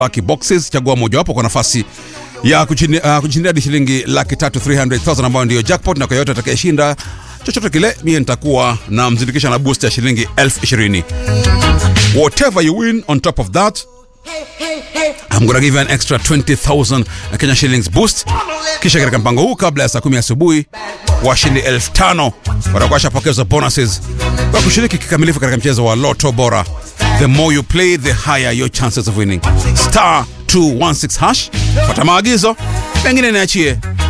lucky boxes chagua mojawapo kwa nafasi ya kushindia uh, kushindia hadi shilingi laki tatu 300,000 ambayo ndiyo jackpot na kwa yote atakayeshinda chochote kile mie nitakuwa na mzindikisha na boost ya shilingi elfu ishirini whatever you win on top of that I'm gonna give you an extra 20,000 Kenya shillings boost. Kisha katika mpango huu kabla ya saa kumi asubuhi washindi elfu tano watakuwa washapokezwa bonuses kwa kushiriki kikamilifu katika mchezo wa Lotto Bora. The more you play, the higher your chances of winning. Star 216 hash. Fuata maagizo, pengine niachie